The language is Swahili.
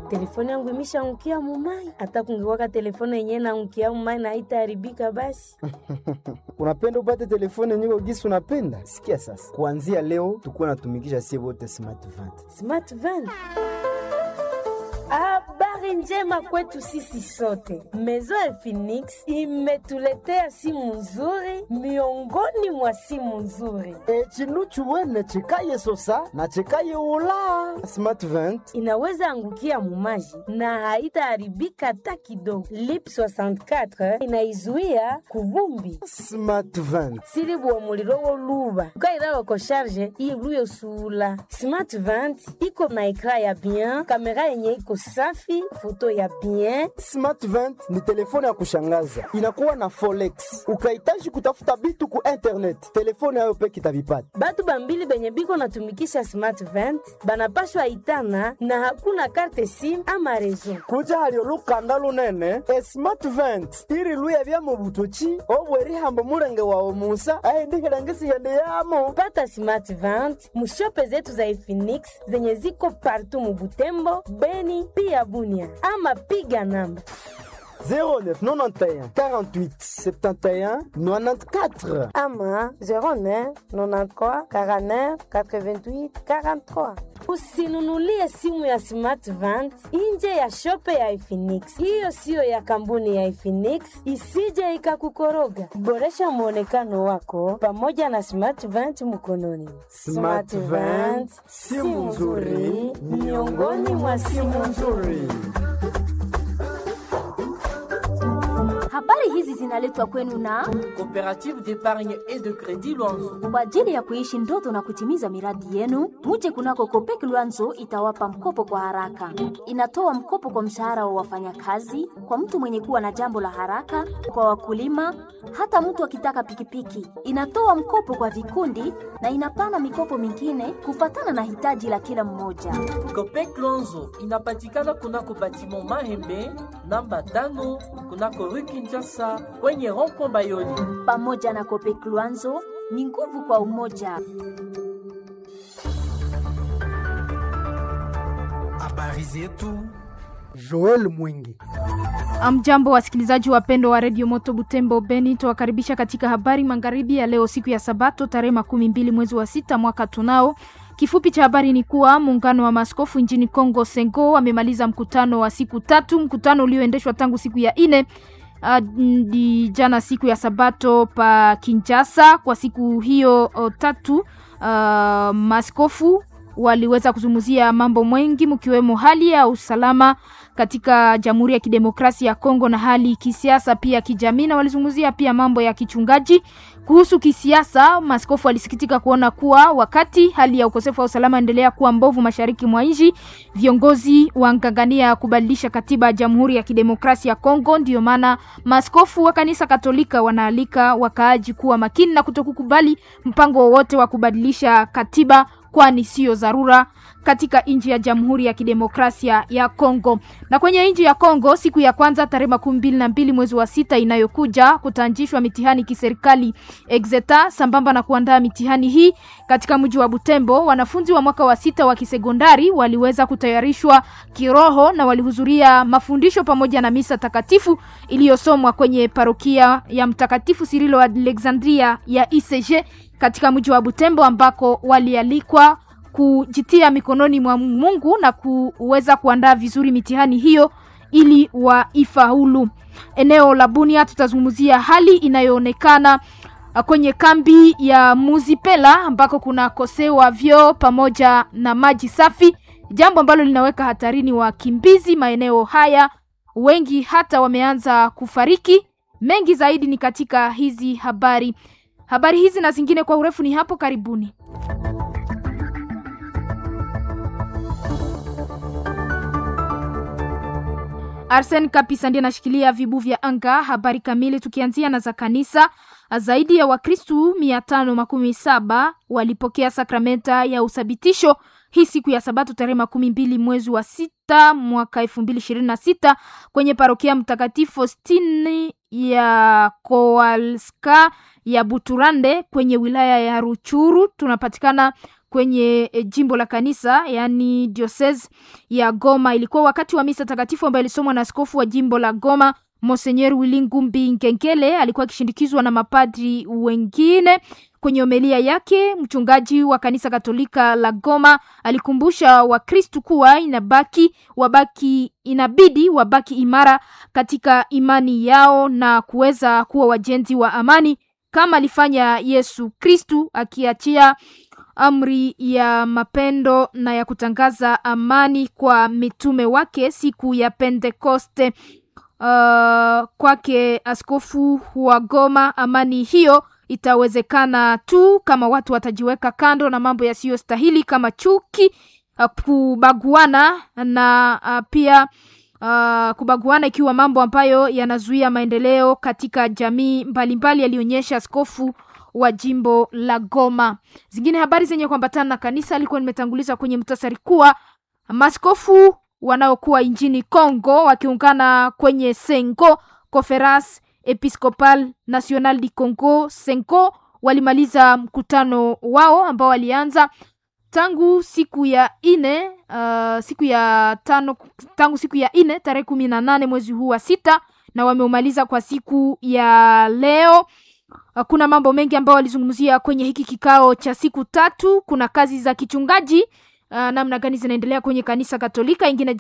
telefone yangu imeshaangukia mumai. Hata kungekuwaka telefone yenyewe naangukia mumai na haitaharibika basi. unapenda upate telefone yenyewe gisi unapenda? Sikia sasa, kuanzia leo tukuwa natumikisha sie wote smart vant. Smart van. Habari njema kwetu sisi sote. Maison ya Phoenix imetuletea simu nzuri miongoni mwa simu nzuri. E, chinu chuwene chikaye sosa na chikaye ula smart vant. Inaweza angukia mumaji na haitaharibika hata kidogo. Lip 64 inaizuia kuvumbi Smart vant silibuwa muliro woluba ukailala ko sharge iluye usula smart vant iko na ekra ya bien kamera yenye iko safi foto ya bien Smart vant ni telefone ya kushangaza, inakuwa na forex. Ukahitaji kutafuta bitu ku internet, telefone yayo peke itavipata. batu bambili benye biko natumikisha smart vant banapashwa itana na hakuna karte sim ama rezo kuja halio lukanda lunene e smart vent iri luya bya mu butoki obwerihambo mulenge wawe musa aindihilangisighende yamo pata smart vant mushope zetu za Efinix zenye ziko partu mubutembo beni pia bunia ama piga namba 0991 48 71 94 ama 09 93 49 88 43. Usinunulie simu ya Smart Vant nje ya shope ya Efinix. Hiyo siyo ya kampuni ya Efinix, isije ikakukoroga. Boresha mwonekano wako pamoja na Smart Vant mkononi. Smart Vant, simu nzuri miongoni mwa simu nzuri. Habari hizi zinaletwa kwenu na Coopérative d'épargne et de crédit Luanzo. kwa ajili ya kuishi ndoto na kutimiza miradi yenu. Muje kunako Kopek Luanzo itawapa mkopo kwa haraka. Inatoa mkopo kwa mshahara wa wafanyakazi, kwa mtu mwenye kuwa na jambo la haraka, kwa wakulima, hata mtu akitaka pikipiki. Inatoa mkopo kwa vikundi na inapana mikopo mingine kufatana na hitaji la kila mmoja. Copec Luanzo inapatikana kunako batiment Mahembe namba tano kunako rue Kinshasa kwenye rond-point Bayoli. Pamoja na Kopek Luanzo ni nguvu kwa umoja. habari zetu Joel Mwingi. Amjambo wasikilizaji wapendwa wa redio Moto Butembo Beni, tuwakaribisha katika habari magharibi ya leo, siku ya Sabato tarehe makumi mbili mwezi wa sita mwaka tunao. Kifupi cha habari ni kuwa muungano wa maaskofu nchini Kongo Sengo wamemaliza mkutano wa siku tatu, mkutano ulioendeshwa tangu siku ya ine hadi jana siku ya Sabato pa Kinshasa. Kwa siku hiyo o, tatu uh, maaskofu waliweza kuzungumzia mambo mengi mkiwemo hali ya usalama katika Jamhuri ya Kidemokrasia ya Kongo na hali kisiasa pia kijamii, na walizungumzia pia mambo ya kichungaji. Kuhusu kisiasa, maaskofu walisikitika kuona kuwa wakati hali ya ukosefu wa usalama endelea kuwa mbovu mashariki mwa nchi, viongozi wangangania kubadilisha katiba ya Jamhuri ya Kidemokrasia ya Kongo. Ndiyo maana maaskofu wa kanisa Katolika wanaalika wakaaji kuwa makini na kutokukubali mpango wowote wa kubadilisha katiba kwani siyo dharura katika nchi ya Jamhuri ya Kidemokrasia ya Kongo. Na kwenye nchi ya Kongo, siku ya kwanza tarehe makumi mbili na mbili mwezi wa sita inayokuja kutaanzishwa mitihani kiserikali exeta, sambamba na kuandaa mitihani hii katika mji wa Butembo. Wanafunzi wa mwaka wa sita wa kisekondari waliweza kutayarishwa kiroho na walihudhuria mafundisho pamoja na misa takatifu iliyosomwa kwenye parokia ya Mtakatifu Sirilo Alexandria ya ICG katika mji wa Butembo ambako walialikwa kujitia mikononi mwa Mungu na kuweza kuandaa vizuri mitihani hiyo ili waifaulu. Eneo la Bunia tutazungumzia hali inayoonekana uh, kwenye kambi ya Muzipela ambako kuna kosewa vyoo pamoja na maji safi, jambo ambalo linaweka hatarini wakimbizi maeneo haya. Wengi hata wameanza kufariki. Mengi zaidi ni katika hizi habari. Habari hizi na zingine kwa urefu ni hapo karibuni. Arsen Kapisa ndiye anashikilia vibu vya anga. Habari kamili tukianzia na za kanisa. Zaidi ya Wakristu mia tano makumi saba walipokea sakramenta ya uthabitisho hii siku ya Sabato tarehe makumi mbili mwezi wa sita mwaka elfu mbili ishirini na sita kwenye parokia Mtakatifu Faustini ya Kowalska ya Buturande kwenye wilaya ya Ruchuru. Tunapatikana kwenye e, jimbo la kanisa yaani diocese ya Goma. Ilikuwa wakati wa misa takatifu ambayo ilisomwa na askofu wa jimbo la Goma Monseigneur Wilingumbi Nkenkele. Alikuwa akishindikizwa na mapadri wengine. Kwenye homilia yake, mchungaji wa kanisa Katolika la Goma alikumbusha Wakristu kuwa inabaki wabaki, inabidi wabaki imara katika imani yao na kuweza kuwa wajenzi wa amani kama alifanya Yesu Kristu akiachia amri ya mapendo na ya kutangaza amani kwa mitume wake siku ya Pentekoste. Uh, kwake askofu wa Goma, amani hiyo itawezekana tu kama watu watajiweka kando na mambo yasiyostahili kama chuki, uh, kubaguana na uh, pia uh, kubaguana ikiwa mambo ambayo yanazuia maendeleo katika jamii mbalimbali, alionyesha askofu wa jimbo la Goma. Zingine habari zenye kuambatana na kanisa alikuwa nimetanguliza kwenye mtasari kuwa maskofu wanaokuwa nchini Congo wakiungana kwenye Sengo Conference Episcopal National du Congo Senko walimaliza mkutano wao ambao walianza tangu siku ya ine uh, siku ya tano tangu siku ya ine tarehe kumi na nane mwezi huu wa sita na wameumaliza kwa siku ya leo. Uh, kuna mambo mengi ambayo walizungumzia kwenye hiki kikao cha siku tatu. Kuna kazi za kichungaji uh, namna gani zinaendelea kwenye kanisa Katolika, ingine